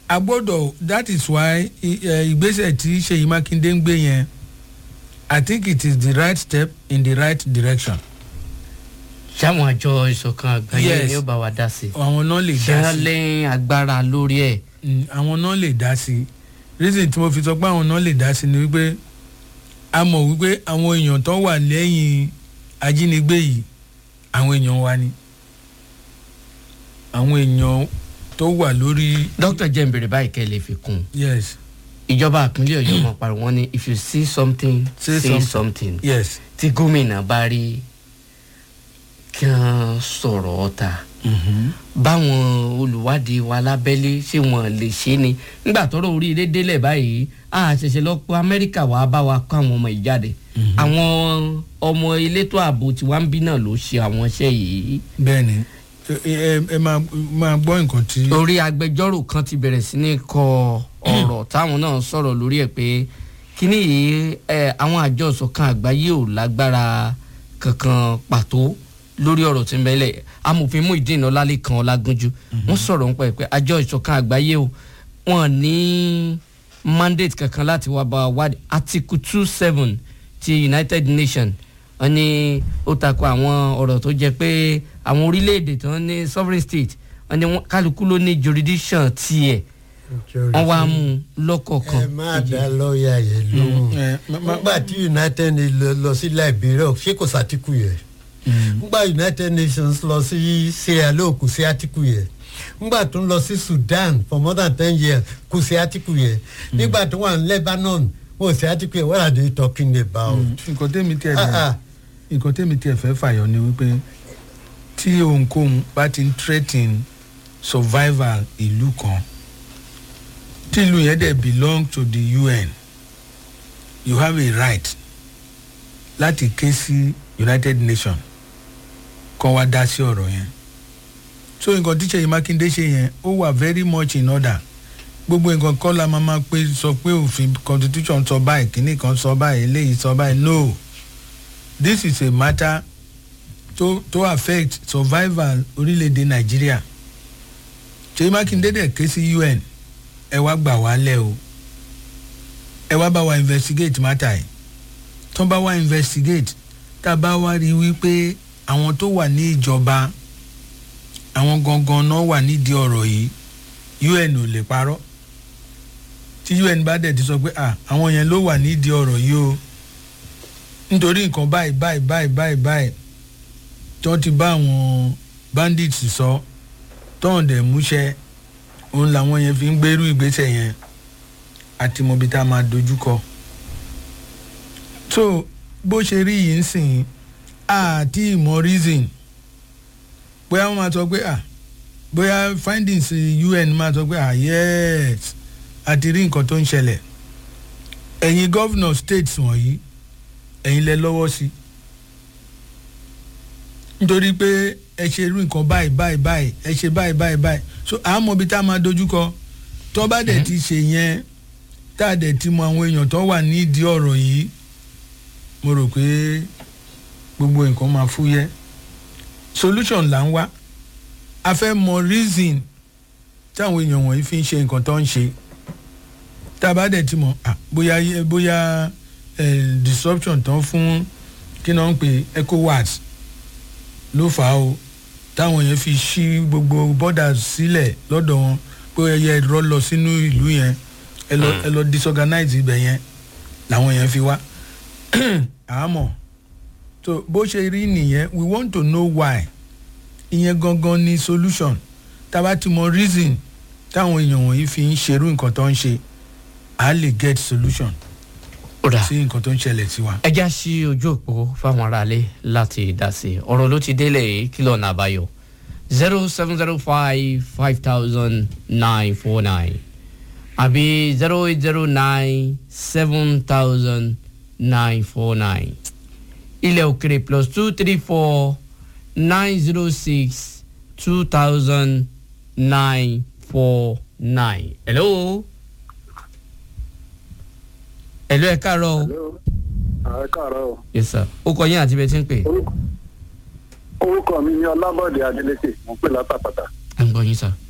a gbọ́dọ̀ that is why i- eh, ìgbésẹ̀ tí ṣèyí mákindé ń gbé yẹn i think it is the right step in the right direction sáwọn àjọ ìṣọ̀kan àgbáyé Yes. ni ó bá wa dá sí àwọn náà lè ṣé dá wọ́n sí lé agbára lórí ẹ̀ Mm, àwọn náà lè dá sí reason tí mo fi sọ pé àwọn náà lè dá sí ni wípé a mọ̀ wípé àwọn èèyàn tó wà lẹ́yìn ajínigbé yìí àwọn èèyàn wa ni àwọn èèyàn tó wà lórí dókítà jẹ́ ìbéèrè báyìí kẹ́ ẹ lè fi kún un yes ìjọba ìpínlẹ̀ ọ̀yọ́ mọ̀ pariwo wọn ni if you see something Say say, something. something yes tí gómìnà bá rí kí wọ́n sọ̀rọ̀ ọ̀tá mm-hmm. báwọn olùwádìí wa lábẹ́lé ṣé wọ́n lè ṣe ni nígbà tọ́rọ̀ oríire délẹ̀ báyìí a ṣẹ̀ṣẹ̀ lọ pé amẹ́ríkà wàá bá wa kó àwọn ọmọ yìí jáde àwọn ọmọ elétò ààbò tí wàá ń bí náà ló ṣe àwọn iṣẹ́ yìí bẹ́ẹ̀ ni ẹ ẹ ẹ máa máa gbọ́ nǹkan tí torí agbẹjọ́rò kan ti bẹ̀rẹ̀ sí ní kọ ọ̀rọ̀ táwọn náà sọ̀rọ̀ lórí ẹ̀ pé kíní yìí ẹ àwọn àjọ ìṣọ̀kan àgbáyé ò lágbára kankan pàtó lórí ọ̀rọ̀ tí ń bẹ́lẹ̀ amòfin Muideen Ọlálékan Ọlágúnjú wọ́n sọ̀rọ̀ nípa ẹ̀ pé àjọ ìṣọ̀kan àgbáyé o wọ́n ní mandate kankan láti wá bá wa wádìí article two seven ti United Nations wọ́n ní ó takò àwọn ọ̀rọ̀ tó jẹ́ pé àwọn orílẹ̀-èdè tó ń ní sovereign state wọ́n ní wọ́n- kálukú ló ní jurisdiction tiẹ̀ wọ́n wá mú un lọ́kọ̀ọ̀kan. ẹ má dá lọ́ọ̀yà yẹn lóhùn ẹ ma- ma- nígbà tí united nations lọ- lọ sí liberia ṣé kò sátìkù yẹn nígbà united nations lọ sí sierra leone kò sí àtìkù yẹn nígbà tó ń lọ sí sudan for more than ten years kò sí àtìkù yẹn nígbà tó wà ní lebanon kò sí àtìkù yẹn what are they talking about. nǹkan tẹ́mi tiẹ̀ Ah, bẹ̀rẹ̀ ah. nǹkan tẹ́mi tiẹ̀ fẹ́ fàyọ ni wípé tí ohunkóhun bá ti ń threaten survival ìlú kan tí ìlú yẹn dẹ̀ belong to the UN you have a right láti ké sí United Nations kọ́ wá dá sí ọ̀rọ̀ yẹn so nǹkan tí Ṣèyí Mákindé ṣe yẹn ó wà very much in order gbogbo nǹkan kọ́ la máa máa pé sọ pé òfin constitution sọ báyìí kínní kan sọ báyìí eléyìí sọ báyìí no this is a matter to to affect survival orílẹ̀-èdè nàìjíríà Ṣèyí Mákindé dẹ̀ ké sí UN ẹ wá gbà wá lẹ̀ o ẹ wá bá wa investigate matter yìí tó bá wa investigate tá a bá wá rí i wípé àwọn tó wà ní ìjọba àwọn gangan náà wà nídìí ọ̀rọ̀ yìí UN ò lè parọ́ tí UN bá dẹ̀ ti sọ pé ah àwọn yẹn ló wà nídìí ọ̀rọ̀ yìí o nítorí nǹkan báyìí báyìí báyìí báyìí báyìí tó ti bá àwọn bandits sọ tóun dẹ̀ múṣẹ́ òun làwọn yẹn fi ń gbérú ìgbésẹ̀ yẹn àti mọ̀bí tá a máa dojú kọ. so bó ṣe rí yìí ń sìn àti ìmọ̀ reason bóyá wọ́n máa sọ pé ah bóyá findings UN máa sọ pé ah yes àti rí nǹkan tó ń ṣẹlẹ̀ ẹ̀yin governor states wọ̀nyí ẹ̀yin lẹ lọ́wọ́ sí nítorí pé ẹ ṣe irú nǹkan báyìí báyìí báyìí ẹ ṣe báyìí báyìí báyìí so à ń mọ ibi tá a máa dojú kọ tó bá dẹ̀ ti ṣe yẹn tá a dẹ̀ ti mọ àwọn èèyàn tó wà nídìí ọ̀rọ̀ yìí mo rò pé gbogbo nǹkan máa fúyẹ́ solution là ń wá a fẹ́ mọ reason táwọn èèyàn wọ̀nyí fi ń ṣe nǹkan tó ń ṣe tá a bá dẹ̀ ti mọ̀ ah, bóyá bóyá eh, disruption tán fún kí náà ń pè ECOWAS ló fà á o táwọn yẹn fi ṣí gbogbo borders sílẹ̀ lọ́dọ̀ wọn pé ẹyẹ ẹ̀rọ lọ sínú ìlú yẹn ẹ lọ ẹ lọ disorganize ibẹ̀ yẹn làwọn yẹn fi wá àmọ́ so bó ṣe rí nìyẹn we want to know why ìyẹn gangan ni solution tá a bá ti mọ reason táwọn èèyàn wọ̀nyí fi ń ṣerú nǹkan tó ń ṣe à á lè get solution ó dà sí nǹkan tó ń ṣẹlẹ̀ sí wa. ẹ já sí ojú òpó fáwọn aráalé láti dá sí i ọ̀rọ̀ ló ti délẹ̀ yìí kí lọ́nà àbáyọ zero seven zero five five thousand nine four nine àbí zero eight zero nine seven thousand nine four nine ilẹ̀ òkèrè plus two three four nine zero six two thousand nine four nine. hello. hello ẹ káàárọ̀ o. ààrẹ káàárọ̀ o. yes sir ó kọ yín àti bẹ́ẹ̀ tí ń pè. orúkọ mi ni ọlábọ̀dé adélékè mo ń pè látàpàtà. à ń gbọ́ yín sir.